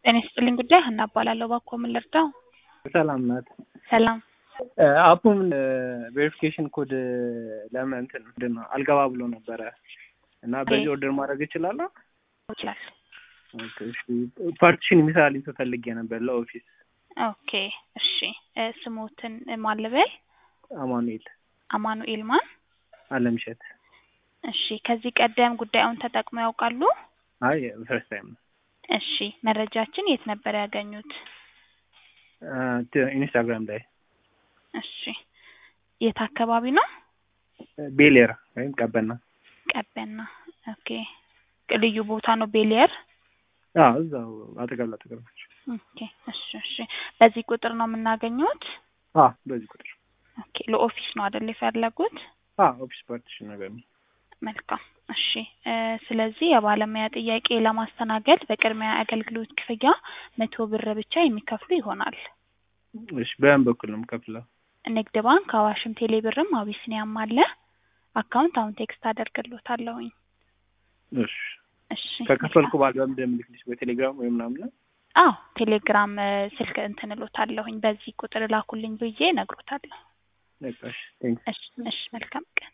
ጤና ይስጥልኝ ጉዳይ ሀና እባላለሁ። እባክዎ ምን ልርዳው? ሰላም ናት። ሰላም አፑም ቬሪፊኬሽን ኮድ ለምን እንትን ምንድን ነው አልገባ ብሎ ነበረ እና በዚህ ኦርደር ማድረግ እችላለሁ? ይችላል። ኦኬ፣ እሺ። ፓርቲሽን የሚሰራልኝ ሰው ፈልጌ ነበር ለኦፊስ። ኦኬ እሺ። እ ስሞትን ማን ልበል? አማኑኤል አማኑኤል ማን? አለምሸት። እሺ። ከዚህ ቀደም ጉዳዩን ተጠቅመው ያውቃሉ? አይ ፈርስት ታይም ነው። እሺ። መረጃችን የት ነበር ያገኙት? አ፣ ት- ኢንስታግራም ላይ እሺ። የት አካባቢ ነው? ቤሌር ወይም ቀበና። ቀበና። ኦኬ። ልዩ ቦታ ነው ቤሊየር? አዎ እዛው አጠገብ ላጠገብ ናቸው። ኦኬ። እሺ፣ እሺ። በዚህ ቁጥር ነው የምናገኙት? አ በዚህ ቁጥር ኦኬ። ለኦፊስ ነው አይደል የፈለጉት? አ ኦፊስ ፓርቲሽን ነገር ነው። መልካም እሺ። እ ስለዚህ የባለሙያ ጥያቄ ለማስተናገድ በቅድሚያ አገልግሎት ክፍያ መቶ ብር ብቻ የሚከፍሉ ይሆናል። እሺ በምን በኩል ነው የምከፍለው? ንግድ ባንክ፣ አዋሽም፣ ቴሌ ብርም አቢሲኒያም አለ። አካውንት አሁን ቴክስት አደርግሎታለሁኝ። እሺ እሺ ከከፈልኩ በኋላ በምን እንደምልክልሽ በቴሌግራም ወይ ምናምን ነው? አዎ ቴሌግራም እ ስልክ እንትን እሎታለሁኝ። በዚህ ቁጥር ላኩልኝ ብዬ እነግሮታለሁ። በቃ እሺ ቴንክ እሺ እሺ መልካም ቀን